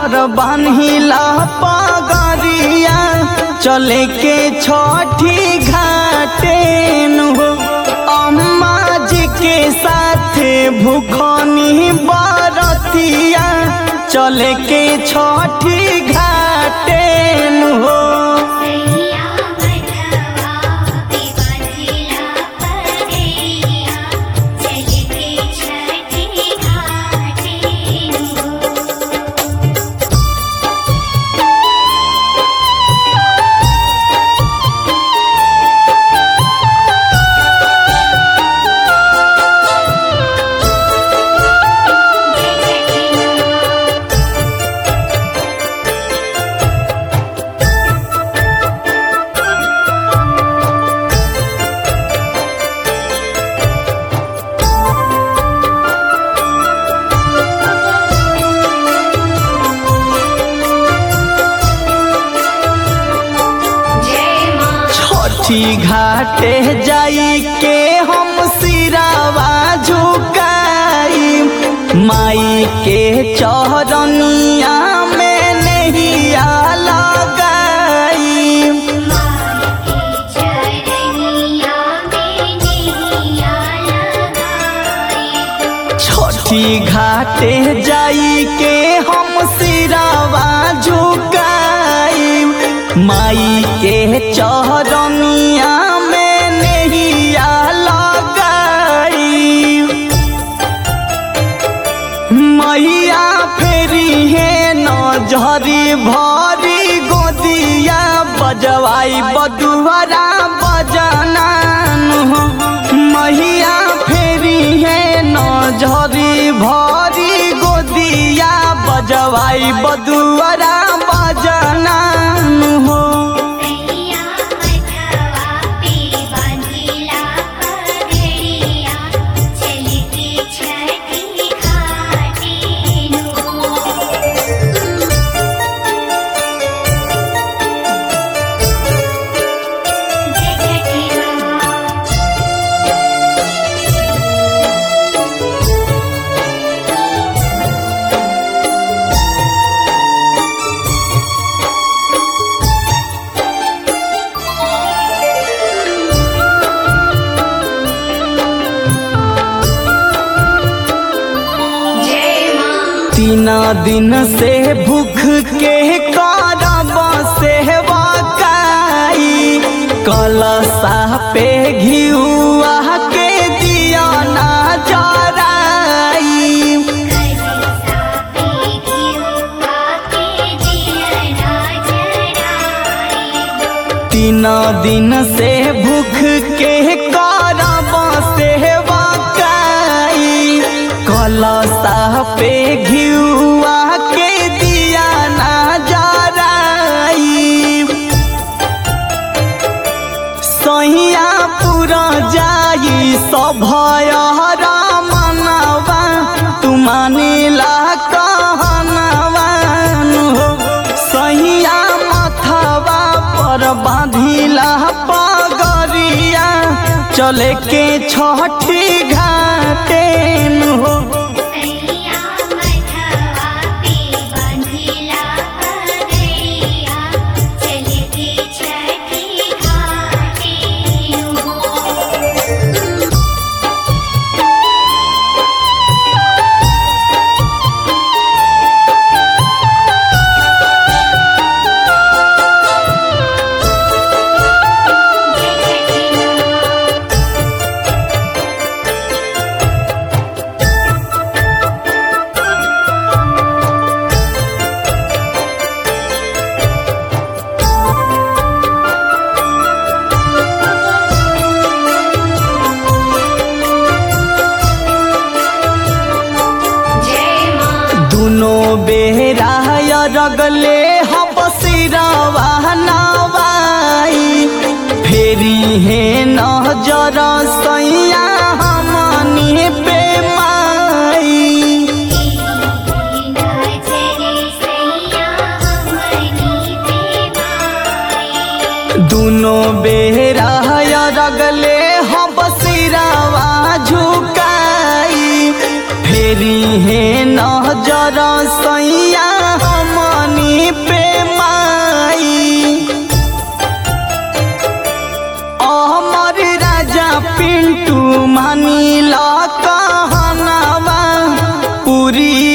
पर बान्हिला पगरिया चले के छठी घाटे हो अम्मा जी के साथे भूखनी बरतिया चले के छठी घाटे हो सैया मधवा पे बांधिला पगैया चल के छठी घाटे हो जय मां छठी घाटे जाई के हम सिरावा झुकाई माई के चौरनिया में नहिया लगाई चरनिया में नैया लगाई छठी घाटे जाई के हम सिरावा झुकाई माई के चौरनिया में नहिया लगाई मैया फेरी है नजरी भरी गोदिया बजवाई बदुहरा बजानान हो मैया फेरी है नजरी भरी गोदिया बजवाई बदुहरा बजानान हो सैया मधवा पे बांधिला पगैया चल के छठी घाटे हो जय छठी मां जय मां तीन दिन से भूख के करब सेवकाई कलसा पे घिउआ के दिया ना जराई कलिसा पे घिउआ के दिया जराई तीन दिन से भूख के करब सेवकाई कलसा पे घिउआ के दिया ना जराई सहिया पूरा जाई सभयहरा मनवा तू मानिला कहनवान हो सहिया मथवा पर बांधिला पगरिया चले के छठी घाटे हो सैया मधवा पे बांधिला पगैया चल के छठी घाटे हो जय छठी मां जय मां दुनो बेरा रगले हम सिरवा नवाई फेरी है नजर सैया हमनी पे माई नजरे सैया हमनी पे माई दुनो बेरा रगले हम सिरवा झुकाई फेरी है नजर सैया हम दूरी